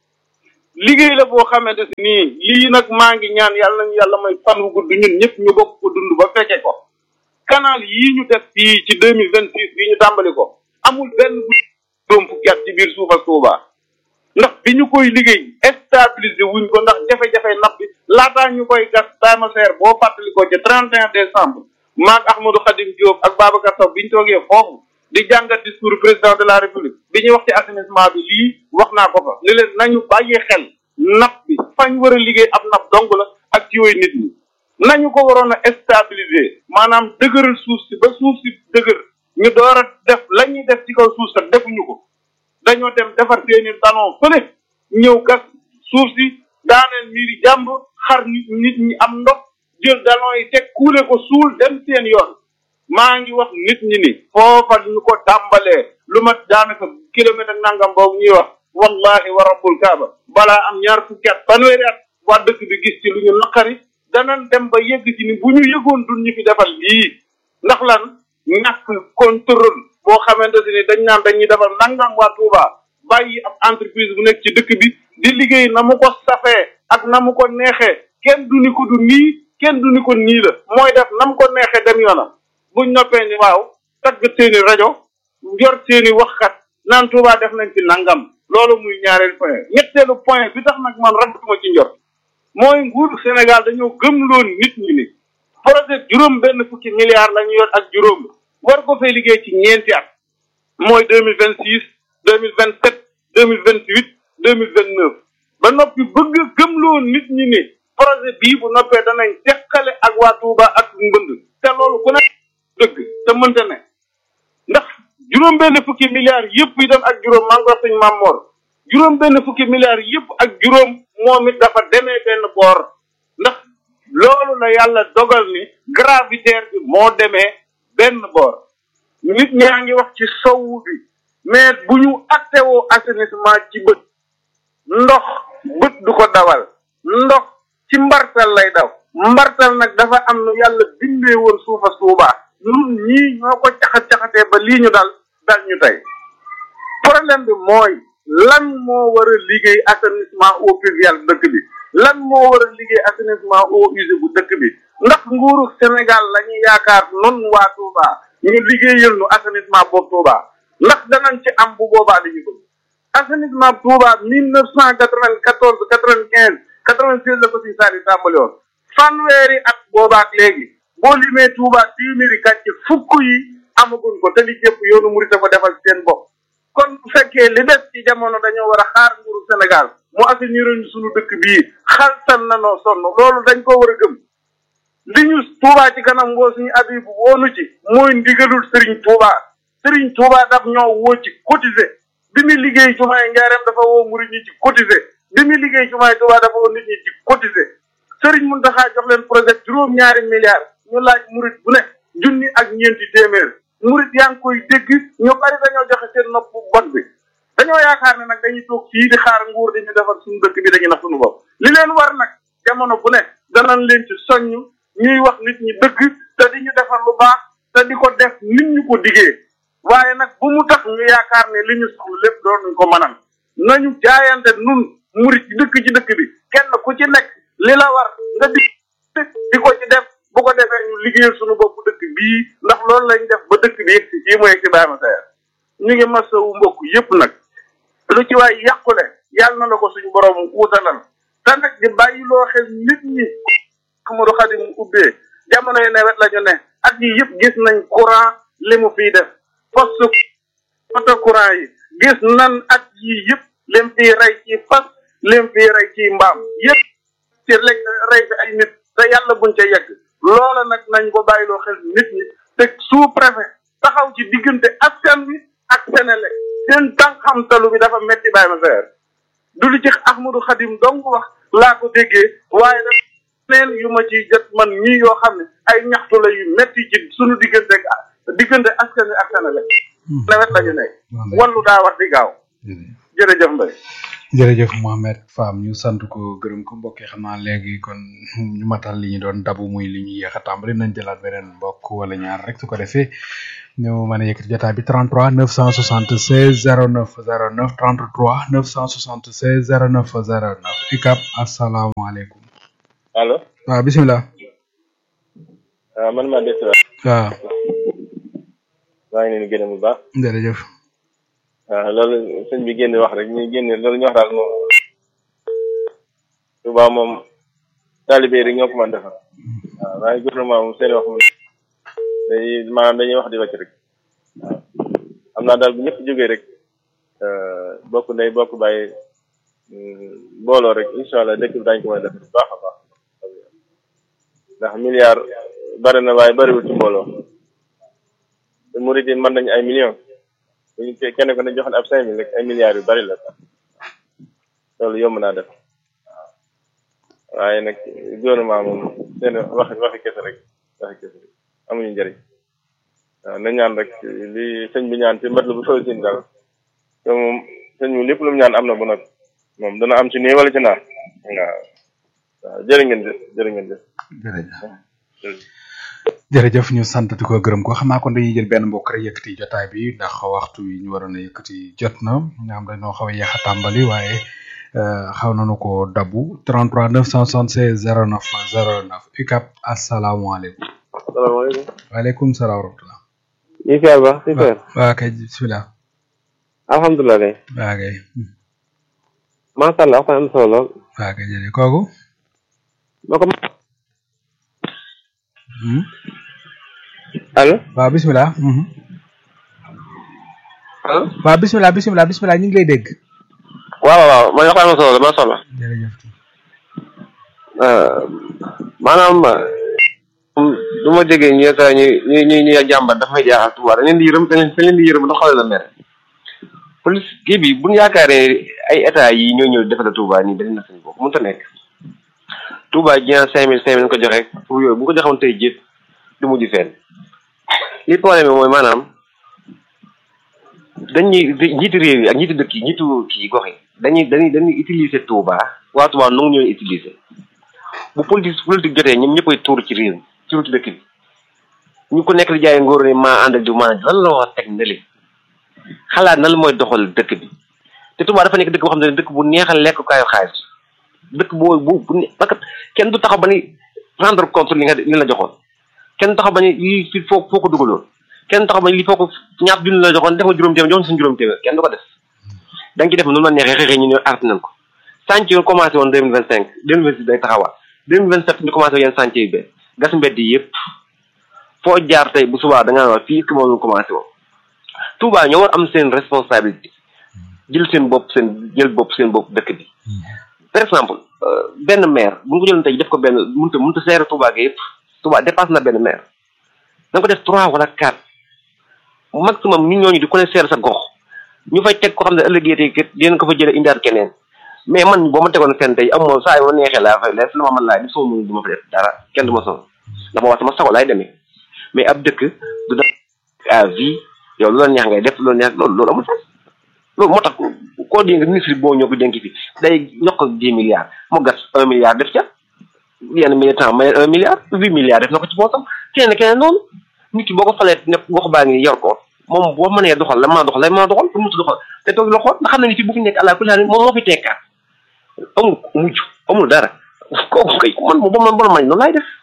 liggéey la boo xamante si nii lii nag maa ngi ñaan yàlla nañu yàlla may fan wu gudd ñun ñëpp ñu bokk ko dund ba fekke ko canal yii ñu def fii ci deux mille vingt six bii ñu tàmbali ko amul benn bu doom fukki at ci biir suufa Tuuba ndax bi ñu koy liggéey stabilisé wuñ ko ndax jafe-jafe napp bi laataa ñu koy gas daama seer boo fàttali ko ci trente et un décembre maag Ahmadou Khadim Diop ak Babacar Sow bi ñu toogee foofu di jàngat discours président de la république bi ñuy wax ci assainissement bi lii wax naa ko fa li leen nañu bàyyee xel napp bi fañ war a liggéey ab napp dong la ak ci yooyu nit ñi nañu ko waroon a stabiliser maanaam dëgëral suuf si ba suuf si dëgër ñu door a def la ñuy def ci kaw suuf sax defuñu ko dañoo dem defar seeni talon fële ñëw gas suuf si daaneel miiri jàmb xar nit nit ñi am ndox jël dalon yi teg kuule ko suul dem seen yoon maa ngi wax nit ñi ni foofa ñu ko tàmbalee lu mat daanaka kilomètre ak nangam boobu ñuy wax wallahi wa rabbul kaaba balaa am ñaar fukki at fanweeri at waa dëkk bi gis ci lu ñu naqari danañ dem ba yegg ci ni bu ñu yëgoon duñ ñu fi defal lii ndax lan ñàkk contrôle boo xamante ni dañ naan dañuy defal nangam waa Touba bàyyi ab entreprise bu nekk ci dëkk bi di liggéey na mu ko safee ak na mu ko neexee kenn du ni ko du nii kenn du ni ko nii la mooy def na mu ko neexee dem yoonam buñ noppee ni waaw tagg seeni rajo yor seeni waxkat naan Touba def nañ ci nangam loolu muy ñaareel point ñetteelu point bi tax nag man rafetuma ci njort mooy nguuru Sénégal dañoo gëmloon nit ñi ni projet juróom benn fukki milliards la ñu yor ak juróom war ko fay liggéey ci ñeenti at mooy deux mille vingt six deux mille vingt sept deux mille vingt huit deux mille vingt neuf ba noppi bëgg gëmloo nit ñi ni projet bii bu noppee danañ teqale ak waa Touba ak mbënd te loolu ku ne dëgg te mënta ne ndax juróom benn fukki milliards yëpp yi dem ak juróom maa ngi wax suñu maam Mor juróom benn fukki milliards yëpp ak juróom moom it dafa demee benn boor ndax loolu la yàlla dogal ni gravitaire bi moo demee benn boor nit ñaa ngi wax ci sowu bi mais bu ñu attewoo assainissement ci bët ndox bët du ko dawal ndox ci mbartal lay daw mbartal nag dafa am nu yàlla bindee woon suufa suubaa ñun ñii ñoo ko caxat-caxatee ba lii ñu dal dal ñu tey problème bi mooy lan moo war a liggéey assainissement eau pluviale dëkk bi lan moo war a liggéey assainissement eau usée bu dëkk bi ndax nguuru Sénégal la ñu yaakaar non waa Touba ñu liggéeyal nu assainissement boobu Touba ndax danañ ci am bu boobaa li ñu bëgg assainissement Touba mille neuf cent quatre-vingt-quatorze quatre-vingt-quinze quatre-vingt-seize la ko si saari tàmbali woon fanweeri at boobaak léegi boo limee Touba téeméeri kàcce fukk yi amaguñ ko te li jëpp yoonu murit dafa defal seen bopp kon bu fekkee li des ci jamono dañoo war a xaar nguuru Sénégal mu assainir ñu suñu dëkk bii xaltan na noo sonn loolu dañ ko war a gëm li ñu Touba ci kanam ngoo suñu abibu woonu ci mooy ndigalul Serigne Touba Serigne Touba daf ñoo woo ci cotiser bi muy liggéey jumaay njaareem dafa woo murit ñi ci cotiser bi muy liggéey jumaay Touba dafa woo nit ñi ci cotiser Serigne Mountakha jox leen projet juróom-ñaari milliards ñu laaj murit bu ne junni ak ñeenti téeméer murit yaa ngi koy dégg ñu bari dañoo joxe seen nopp bon bi dañoo yaakaar ne nag dañuy toog fii di xaar nguur di ñu defar suñu dëkk bi dañuy nax suñu bopp li leen war nag jamono bu ne danañ leen ci soññ ñuy wax nit ñi dëgg te di ñu defar lu baax te di ko def nit ñu ko diggee waaye nag bu mu tax ñu yaakaar ne li ñu soxla lépp doon nañ ko mënal nañu jaayante nun murit ci dëkk ci dëkk bi kenn ku ci nekk li la war nga di di ko ci def bu ko defee ñu liggéeyal suñu bopp dëkk bii ndax loolu lañ def ba dëkk bi yegg si fii mu yegg si Ibrahima Sayer ñu ngi masawu mbokk yépp nag lu ci waay yàqule yàlla na la ko suñu borom wutalal te nag di bàyyiloo xel nit ñi Amadou Khadim ubbee jamono yi nawet la ñu ne at yi yëpp gis nañ courant li mu fiy def poste poste courant yi gis nan at yi yëpp lim fiy rey ci fas lim fiy rey ci mbaam yëpp ci lekk rey fi ay nit te yàlla buñ ca yegg loola nag nañ ko bàyyiloo xel nit ñi te sous préfet taxaw ci diggante askan wi ak Sénégal seen tànk xamtalu bi dafa metti bàyyi ma seer du li ci Ahmadou Khadim dong wax laa ko déggee waaye daf leen yu ma ciy jot man ñii yoo xam ne ay ñaxtu la yu metti ci suñu diggante diggante askan wi ak Sénégal nawet la ñu nekk wallu daa wax di gaaw jërëjëf Mbaye jërëjëf Mohamed Fam ñu sant ko gërëm ko mbokk yi xam naa léegi kon ñu matal li ñu doon dabu muy li ñu yéex a tàmbali nañ jëlaat beneen mbokk wala ñaar rek su ko defee ñu mën a yëkkati jotaay bi 33 976 09 09 33 976 09 09 UCAB asalaamaaleykum. allo. waaw bisimilah. waaw man maa des waat. waaw. maa ngi leen di gërëm bu baax. jërëjëf. waaw loolu sëñ bi génn wax rek ñuy génne loolu ñu wax daal moom Touba moom taalibe rek ñoo ko mën defar waaw waaye gouvernement moom seen wax moom day maanaam dañuy wax di wàcc rek waaw xam naa daal bu ñëpp jógee rek bokk ndey bokk bàyyi booloo rek incha allah dëkk bi daañu ko mën a defar bu baax a baax ndax milliard bari na waaye bariwul ci mbooloo te murid yi mën nañu ay millions bu ñu kenn ko ne joxoon ab cinq mille rek ay milliards yu bari la sax loolu yomb naa def waaw waaye nag gouvernement moom seen wax waxi kese rek waxi kese rek amuñu njëriñ waaw na ñaan rek li sëñ bi ñaan ci mbët la bu faw sin daal te moom sëñ bi lépp lu mu ñaan am na bu nag moom dana am ci nii wala ci naa waaw waaw jërë ngeen jëf jërë ngeen jëf jërëjëf jërëjëf ñu sant di ko gërëm ko xam naa kon dañuy jël benn mbokk rek yëkkati jotaay bi ndax waxtu wi ñu waroon a yëkkati jot na ñu am dañoo xaw a yéex a tàmbali waaye xaw nañu ko dabu 33 976 09 09 UCAB asalaamaaleykum. salaamaaleykum. waaleykum salaam wa rahmatulah. ñu ngi fier ba si fier. waaw kay bisimilah. alhamdulilah de. waaw kay. macha allah waxtaan am solo lool. waaw kay jërëjëf kooku. ma ko. allo. waaw bisimilah. allo. waaw bisimilah bisimilah bisimilah ñu ngi lay dégg. waaw waaw man waxtaan am solo macha allah. jërëjëf. maanaam du ma déggee ñu yëkka ñu ñu ñu ñu jàmbat daf may jaaxal tubaab dañ leen di yërëm dañ leen di yërëm ndax xale la mere police kii bi bu ñu yaakaaree ay état yi ñoo ñëw defal Touba nii dañ na suñu bopp mënut a nekk Touba ji cinq mille cinq mille ko joxe pour yooyu bu ko joxoon tey jii du mujj fenn li problème bi mooy maanaam dañuy njiitu réew yi ak njiitu dëkk yi njiitu kii gox yi dañuy dañuy dañuy utiliser Touba waa Touba nangu ñooy utiliser bu politique politique jotee ñoom ñëppay tuur ci réew mi ci wuti dëkk bi ñu ko nekk di jaay ngóor ne maa ànd ak diw maa lan la wax teg ndële xalaat nan la mooy doxal dëkk bi te Touba dafa nekk dëkk boo xam ne dëkk bu neexal lekkukaayu xaalis dëkk boo bu bu parce que kenn du taxaw ba ni rendre compte li nga li la joxoon kenn du taxaw ba ni lii fii foo foo ko dugaloon kenn du taxaw ba ni lii foo ko ñaar junni la joxoon def nga juróom téeméer joxoon suñu juróom téeméer kenn du ko def da nga ci def noonu la neexee xëy ñu ne arrêté nañ ko chantier yi commencé woon deux mille vingt cinq deux mille vingt six day taxawaat deux mille vingt sept ñu commencé yenn chantier yi be gas mbedd yi yëpp foo jaar tey bu subaa da ngaa wax fii est-ce que moom commencé woon Touba ñoo war am seen responsabilité jël seen bopp seen jël bopp seen bopp dëkk bi par exemple benn maire bu nga ko jëloon tey def ko benn mënut a mënut a seere Touba gi yëpp Touba dépasse na benn maire da nga ko def trois wala quatre maximum ñu ñooñu di ko ne seere sa gox ñu fay teg ko xam ne ëllëgee tey kat dinañ ko fa jëlee indiwaat keneen mais man boo ma tegoon fenn tey amoo saa yoo neexee laa fay def lu ma mën laa def soo mënul du ma fa def dara kenn du ma sonn dafa wax sama sago laay demee mais ab dëkk du def à vie yow lu la neex ngay def lu la neex loolu loolu amul sax loolu moo tax koo dénk ministre boo ñëw ko dénk fi day yokk ak dix milliards mu gas un milliard def ca yenn militant may un milliard huit milliards def na ko ci boosam keneen keneen noonu nit ki boo ko falee ne gox baa ngi yor ko moom boo mënee doxal la maa doxal la maa doxal pour mu doxal te toog la xool nga xam ne ni fi bu fi nekk àlla kulli moom moo fi tekkaat amul mujj amul dara kooku kay man ba man ba man noonu laay def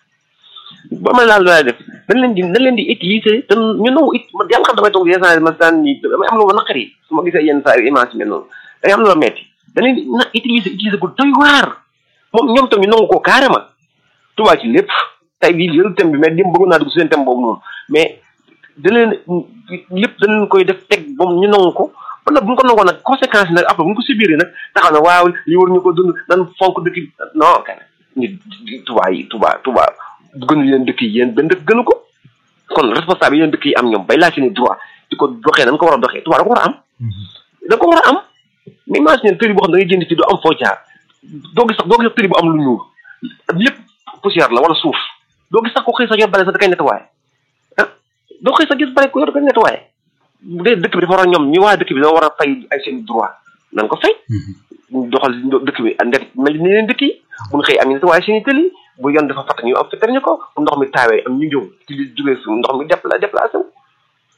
ba man laal laay def dañ leen di dañ leen di utiliser te ñu nangu it man yàlla xam damay toog yenn saa yi ma daan ni damay am lu ma naqari su ma gisee yenn saa yi image mel noonu day am lu ma metti dañ leen di na utiliser utiliser ko doy waar moom ñoom tam ñu nangu ko carrément tubaab ci lépp tey bii jël thème bi mais dim bëggoon naa dugg seen thème boobu noonu mais da leen lépp da leen koy def teg moom ñu nangu ko ba nag bu ñu ko nangoo nag conséquence yi nag après bu ñu ko subiree nag taxaw na waaw li war ñu ko dund nan fonk dëkk bi non kan nit tubaab yi tubaab tubaab gënu leen dëkk yi yéen benn dëkk gënu ko kon responsable yi yéen dëkk yi am ñoom bay laaj seen i droit di ko doxee nan ko war a doxee tubaab da ko war a am da ko war a am mais imagine tëri boo xam ne da ngay jënd ci doo am foo jaar doo gis sax doo gis sax tëri bu am lu ñuul lépp poussière la wala suuf doo gis sax ko xëy sax yor bale sax da koy nettoyé ah doo xëy sax gis bale ko yor da koy nettoyé bu dee dëkk bi dafa war a ñoom ñi waa dëkk bi dafa war a fay ay seen droit nan ko fay doxal dëkk bi ndek mel ni leen dëkk yi bu ñu xëy am ñu nettoyé seen i tëli bu yoon dafa fatt ñu am fitar ñu ko bu ndox mi taawee am ñu ñëw ci li jógee su ndox mi dépla déplacé wu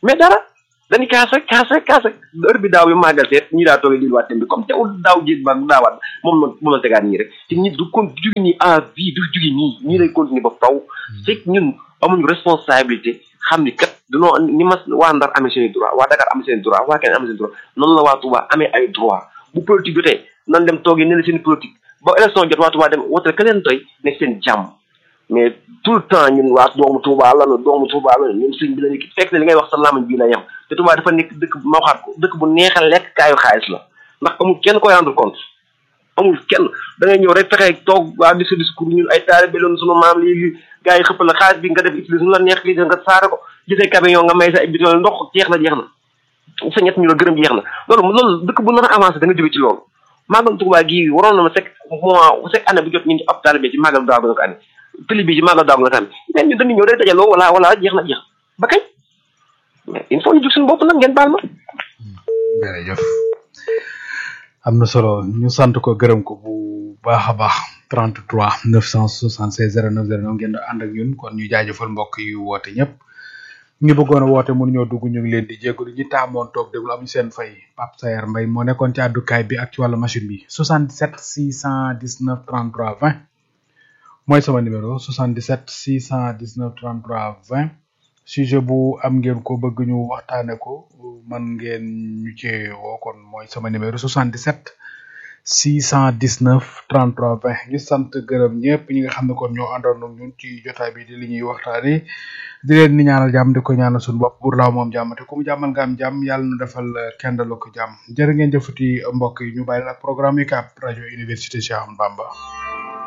mais dara dañuy kaas rek kaas rek kaas rek heure bi daaw yu màggal seet ñi daa toogee lii waat bi comme teewul daaw jéeg ba daawaat moom la moom la tegaat nii rek te ñi du kon jugi nii à vie du jugi nii ñii lay continuer ba faw fekk ñun amuñu responsabilité xam ni kat dunoo ni ma waa Ndar amee seen droit waa Dakar amee seen droit waa keneen amee seen droit noonu la waa Touba amee ay droit bu politique jotee nan dem toogee ne la seen politique ba élection jot waa Touba dem wote ka leen doy ne seen jàmm mais tout le temps ñun waa doomu Touba la nu doomu Touba la ñun sëñ bi la ñu fekk ne li ngay wax sa lamañ bii la yem te Touba dafa nekk dëkk ma waxaat ko dëkk bu neexal lekk kaayu xaalis la ndax amul kenn koy rendre compte amul kenn da ngay ñëw rek fexe toog waa di sa discours ñun ay taalibe loon sunu maam lii gars yi xëppal la xaalis bi nga def utiliser nu la neex li nga saare ko gisee camion nga may sa ay bidon ndox jeex na jeex na sa ñett ñu la gërëm jeex na loolu loolu dëkk bu nar a avancé da nga jóge ci loolu màggal Touba gii waroon na ma chaque mois chaque année bu jot ñu ab taalibe ci màggal daaw nga ko année tëli bi ci màggal daaw nga ko année mais ñun dañuy ñëw day dajaloo wala wala jeex na jeex ba kañ mais il faut ñu jug suñu bopp nag ngeen baal ma jërëjëf am na solo ñu sant ko gërëm ko bu baax a baax 33 976 09 09 ngeen di ànd ak ñun kon ñu jaajëfal mbokk yu woote ñëpp ñu bëggoon a woote mun ñoo dugg ñu ngi leen di jégalu ñi taamoon toog déglu amuñu seen fay Pape Sayar Mbaye moo nekkoon ci àddukaay bi ak ci wàllu machine bi 77 619 33 20 mooy sama numéro 77 619 33 20 sujet bu am ngeen ko bëgg ñu waxtaane ko man ngeen ñu ci woo kon mooy sama numéro 77 619 33 20 ñu sant gërëm ñëpp ñi nga xam ne kon ñoo àndoon ak ñun ci jotaay bi di li ñuy waxtaane di leen ni ñaanal jàmm di ko ñaanal suñu bopp pour laaw moom jàmm te ku mu jàmmal nga am jàmm yàlla na defal kenn dalu ko jàmm jërë ngeen jëfati mbokk yi ñu bàyyi la programme yi kàpp rajo université Cheikh Ahmadou Bamba